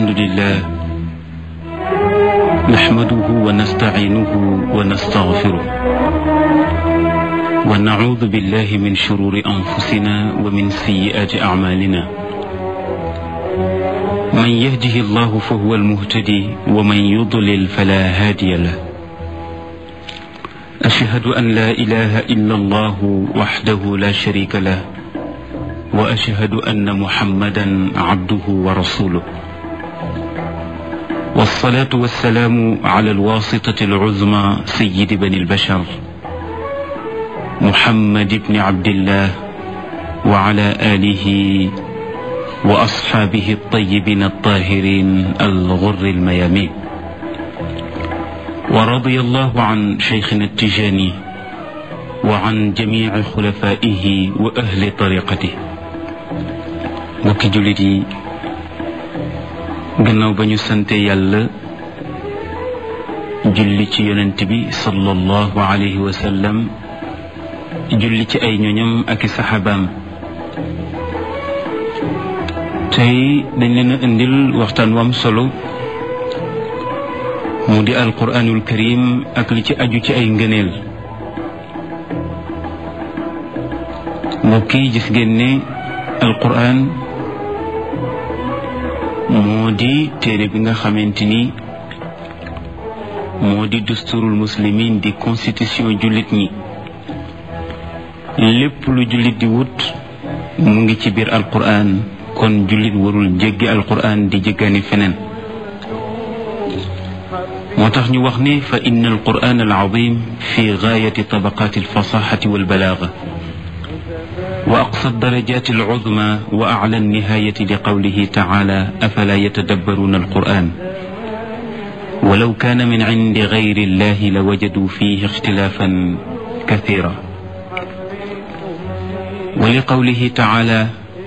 الحمد لله نحمده ونستعينه ونستغفره ونعوذ بالله من شرور أنفسنا ومن سيئات أعمالنا من يهده الله فهو المهتدي ومن يضلل فلا هادي له أشهد أن لا إله إلا الله وحده لا شريك له وأشهد أن محمدا عبده ورسوله والصلاة والسلام على الواسطة العظمى سيد بني البشر محمد بن عبد الله وعلى آله وأصحابه الطيبين الطاهرين الغر الميامين ورضي الله عن شيخنا التجاني وعن جميع خلفائه وأهل طريقته mbokki jullit yi gannaaw ba ñu sante yàlla julli ci yonent bi sallallahu alayhi wa sallam julli ci ay ñoñam ak i saxaabaam tey dañ leen a indil waxtaan wam solo mu di alquranul karim ak li ci aju ci ay ngëneel mbokk yi gis ngeen ne alquran moo di téere bi nga xamante ni moo di dusturul muslimin di constitution jullit ñi lépp lu jullit di wut mu ngi ci biir alquran kon jullit warul jéggi alquran di jéggaani feneen moo tax ñu wax ne fa inna alquran alazim fi gaayati tabaqaati alfasaxati walbalaaga wa aqsa darajaati alcudma wa acla alnihayati li qawlihi tacaala afalaa yatadabbaruuna alquran walaw kaana min cindi gayri illahi la wajaduu fiihi ixtilaafan kasiira wa li qawlihi tacaala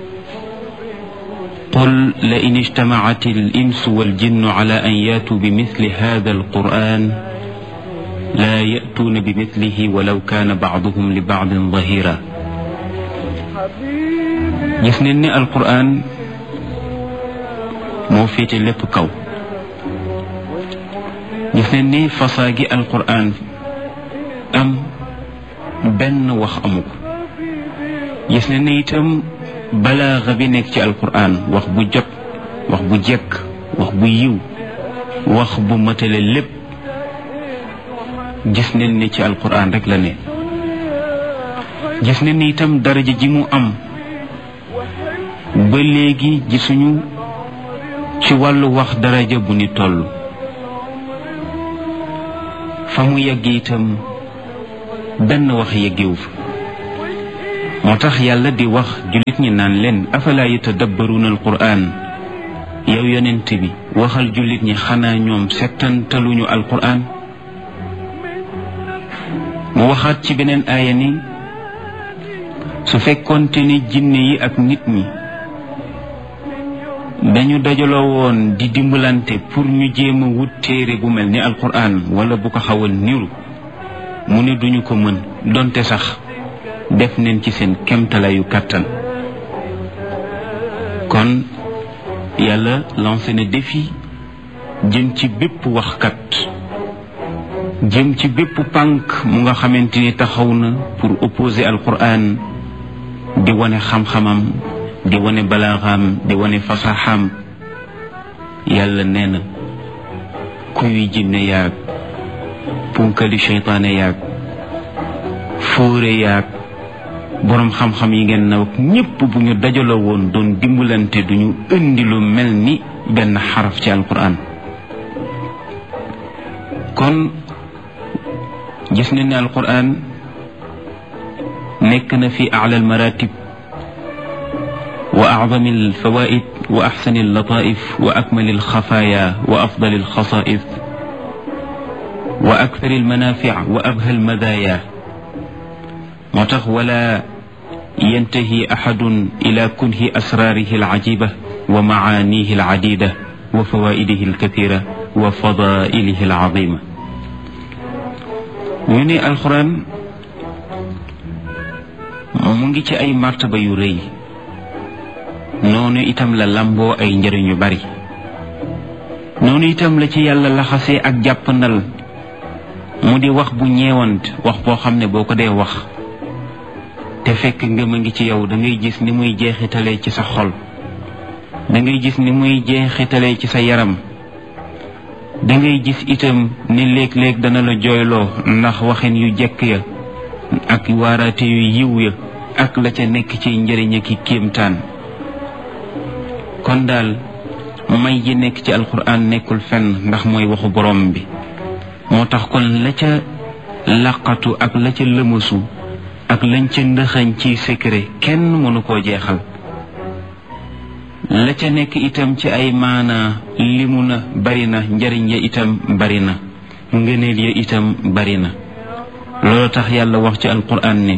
qul la in ijtamacat alinsu waljinnu cala an yaatuu bimithli hada alquran laa ya'tuuna bimithlihi walaw kaana bacduhum li bacdin zahira gis nañ ne alquran moo féete lépp kaw gis nañ ne fasaa gi alquran am benn wax amu ko gis nañ ne itam balaaxa bi nekk ci alquran wax bu jot wax bu jekk wax bu yiw wax bu matale lépp gis nañ ne ci alquran rek la ne gis nañ ne itam daraja ji mu am ba léegi gisuñu ci wàllu wax daraja bu ni toll fa mu yegg itam benn wax yeggewu fa moo tax yàlla di wax jullit ñi naan leen afalaa yatadabbaruuna alquran yow yonent bi waxal jullit ñi xanaa ñoom settantaluñu alquran mu waxaat ci beneen aaya ni su fekkoonte ni jinne yi ak nit ñi dañu dajaloo woon di dimbalante pour ñu jéem a wut téere bu mel ni alquran wala bu ko xawal niru mu ne duñu ko mën donte sax def neen ci seen kemtalayu kàttan kon yàlla lancé na défi jëm ci bépp waxkat jëm ci bépp pànk mu nga xamante ni taxaw na pour opposer alquran di wane xam-xamam di wane balaaxaam di wane fasaxaam yàlla nee na kuy jinne yaag punkali seytaane yaag fóore yaag boroom xam-xam yi ngeen naw ak ñépp bu ñu dajaloo woon doon dimbalante duñu indi lu mel ni benn xaraf ci alquran kon gis nañ ne alquran nekk na fi ala almaratib wa acdami alfawaid wa axsani allataif wa akmali alxafaaya wa afdali alxasais wa akthari almanafic wa abha almadaya moo tax wala yantahi axadun ila kunhi asraarihi alcajiba wa macaanihi alcadida wa fawaidihi alkathira wa fadailihi alcazima ñu ne alquran mu ngi ci ay martaba yu rëy noonu itam la lamboo ay njëriñ yu bari noonu itam la ci yàlla laxasee ak jàppandal mu di wax bu ñeewant wax boo xam ne boo ko dee wax te fekk ngëm a ngi ci yow da ngay gis ni muy jeexitalee ci sa xol da ngay gis ni muy jeexitalee ci sa yaram da ngay gis itam ni léeg-léeg dana la jooyloo ndax waxin yu jekk ya ak waaraate yu yiw ya ak la ca nekk ci njëriñ ki kéemtaan kon daal may yi nekk ci alquran nekkul fenn ndax mooy waxu borom bi moo tax kon la ca laqatu ak la ca lëmasu ak lañ ca ndëxañ ci secret kenn mënu koo jeexal la ca nekk itam ci ay maana limu na bari na njariñ ya itam bari na ngëneel ya itam bari na loolu tax yàlla wax ci alquran ne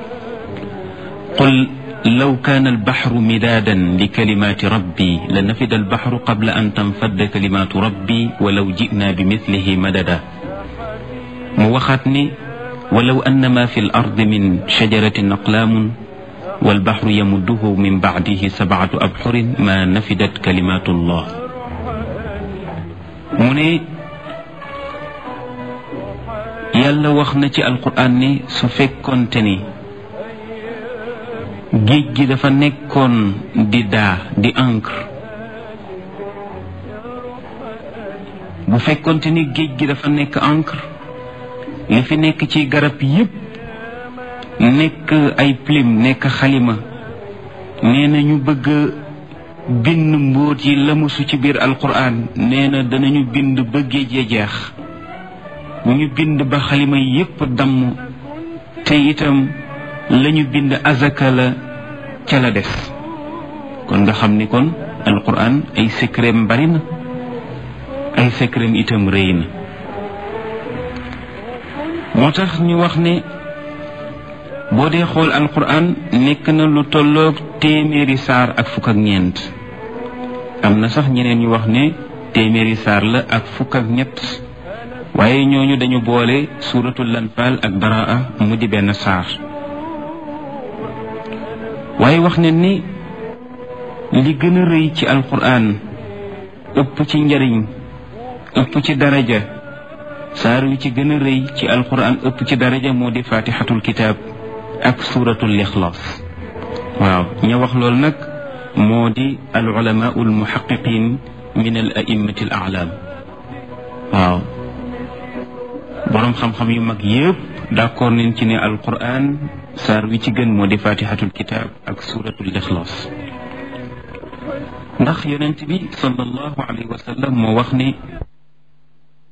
qul law kaana albaxru midaadan li kalimaati rabbi la nafida albaxru qabla an tanfadda kalimaatu rabbi walaw jinaa bi mislihi madada mu waxaat ne walaw annama fi l ardi min shajaratin aqlaamun walbaxru yamudduhu min bacdihi sabcatu abxurin ma nafidat kalimaatu llah mu ne yàlla wax na ci alquran ne su fekkoonte ni géej gi dafa nekkoon di daa di encre bu fekkoonte ni géej gi dafa nekk encre li fi nekk ci garab yépp nekk ay plume nekk xalima nee na ñu bëgg bind mbóot yi lamusu ci biir alquran nee na danañu bind ba géej ya jeex bu ñu bind ba xalima yépp damm te itam lañu bind azaka la ca la des kon nga xam ni kon alquran ay secretam bari na ay secretam itam rëy na moo tax ñu wax ne boo dee xool alquran nekk na lu tolloog téeméeri saar ak fukk ak ñeent am na sax ñeneen ñu wax ne téeméeri saar la ak fukk ak ñett waaye ñooñu dañu boole suuratul lanfaal ak baraa mu di benn saar waaye wax ne ni li gën a rëy ci alquran ëpp ci njariñ ëpp ci daraja saar wi ci gën a rëy ci alquran ëpp ci daraja moo di fatixatul kitaab ak suuratul ixlaas waaw ña wax loolu nag moo di al ulamaau al muhaqiqin min al a'immati al a'lam waaw boroom xam-xam yu mag yëpp d'accord nañ ci ne alquran saar wi ci gën moo di fatihatul kitab ak suratul ixlaas ndax yonent bi sallallahu alayhi wa sallam moo wax ne